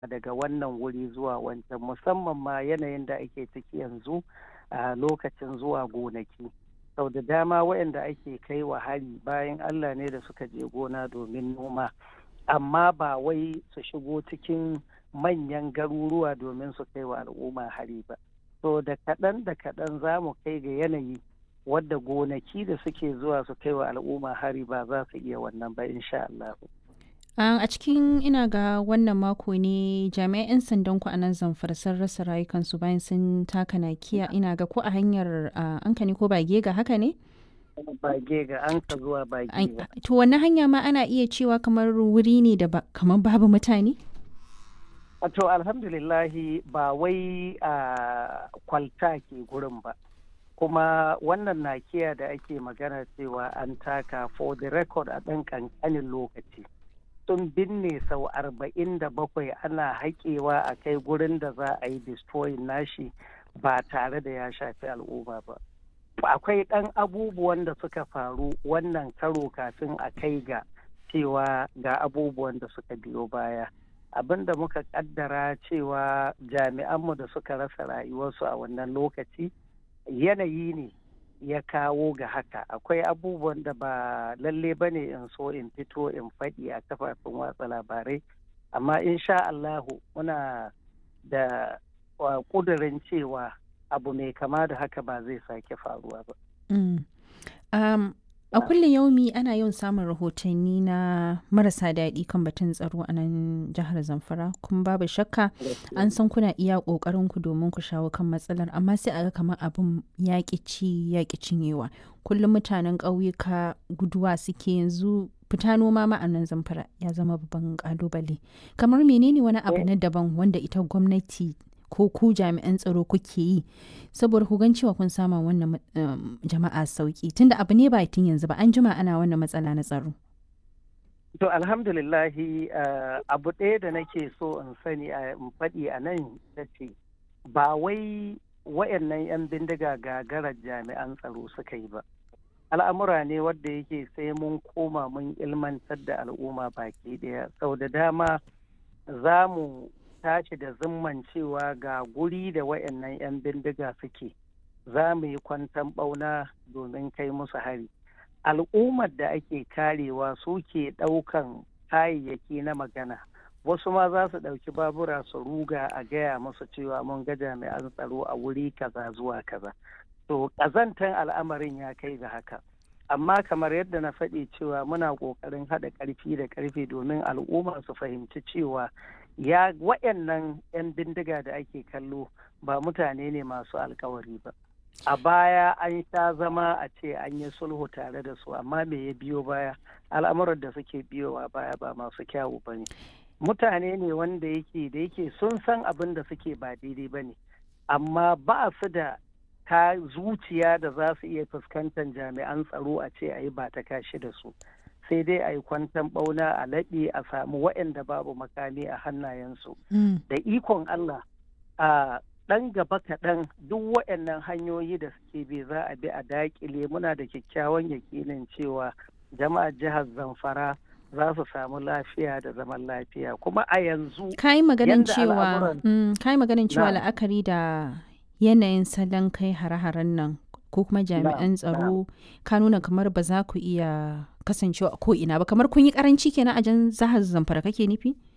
daga wannan wuri zuwa wancan musamman ma yanayin da ake ciki yanzu a lokacin zuwa gonaki sau da dama waɗanda ake kai wa hari bayan allah ne da suka je gona domin noma amma ba wai su shigo cikin manyan garuruwa domin su kai wa al'umma hari ba so da kaɗan da kaɗan za mu kai ga yanayi wadda gonaki da suke zuwa su kai wa al'umma hari ba za su iya wannan ba insha Allah. a cikin ina ga wannan mako ne jami'an 'yan sandan ku a nan zamfara sun rasa rayukansu bayan sun taka nakiya ina ga ko a hanyar an ne ko bage ga haka ne? bage ga an ka zuwa bage ga. To wannan hanya ma ana iya cewa kamar wuri ne da kamar babu mutane? To alhamdulillahi ba wai a kwalta ke gurin ba. Kuma wannan nakiya da ake magana cewa an taka for the record a ɗan ƙanƙanin lokaci. Sun binne sau arba'in da bakwai ana haƙewa a kai gurin da za a yi destroying nashi ba tare da ya shafi al'umma ba. akwai ɗan abubuwan da suka faru wannan karo kafin a kai ga cewa ga abubuwan da suka biyo baya abin da muka kaddara cewa jami'anmu da suka rasa rayuwarsu a wannan lokaci yanayi ne ya kawo ga haka akwai abubuwan da ba lalle ba ne in so in fito in faɗi a kafafen watsa labarai amma insha Allahu muna da ƙudurin cewa abu mai kama da haka ba zai sake faruwa ba. a kullum yaumi ana yawan samun rahotanni na marasa daɗi kan batun tsaro a nan jihar zamfara kuma babu shakka an san kuna iya ƙoƙarin ku domin ku shawo kan matsalar amma sai a ga kamar abin yaƙi ci yaƙi cinyewa kullum mutanen ƙauyuka guduwa suke yanzu fita noma ma a nan zamfara ya zama babban ƙalubale kamar menene wani abu na daban wanda ita gwamnati ko ku jami'an tsaro kuke yi saboda ku gan cewa kun sama wannan jama'a sauki tunda abu ne ba tun yanzu ba an jima ana wannan matsala na tsaro. To alhamdulillahi abu ɗaya da nake so in sani a in faɗi a nan ta ce ba wai wayannan 'yan bindiga gagarar jami'an tsaro suka yi ba. Al'amura ne wadda yake sai mun koma mun ilmantar da al'umma baki ɗaya sau da dama za mu tashi da zimman cewa ga guri da wayannan 'yan bindiga suke za mu yi kwantan ɓauna domin kai musu hari al'ummar da ake karewa suke ɗaukan kayayyaki na magana wasu ma za su ɗauki babura su ruga a gaya musu cewa mun ga jami'an tsaro a wuri kaza zuwa kaza to ƙazantan al'amarin ya kai ga haka amma kamar yadda na faɗi cewa muna ƙoƙarin haɗa ƙarfi da ƙarfe domin al'umma su fahimci cewa ya waɗannan 'yan bindiga da ake kallo ba mutane ne masu alkawari ba a baya an sha zama a ce an yi sulhu tare da su amma me ya biyo baya al'amuran da suke biyowa baya ba masu kyawu ba ne mutane ne wanda yake da yake sun san abin da suke ba daidai ba ne amma ba su da ta zuciya da za su iya fuskantar jami'an tsaro a ce a yi ba ta kashi da su sai dai a yi kwantan ɓauna a laɓe a samu waɗanda babu makami a hannayensu. Da ikon Allah a ɗan gaba kaɗan duk waɗannan hanyoyi da suke bi za a bi a daƙile muna da kyakkyawan yakinin cewa jama'ar jihar Zamfara za su samu lafiya da zaman lafiya kuma a yanzu kai maganin cewa kai maganin cewa la'akari da yanayin salon kai hare-haren nan ko kuma jami'an tsaro ka nuna kamar ba za ku iya kasancewa a ko'ina ba kamar kun yi karanci kenan a jan zahar zamfara kake nufi?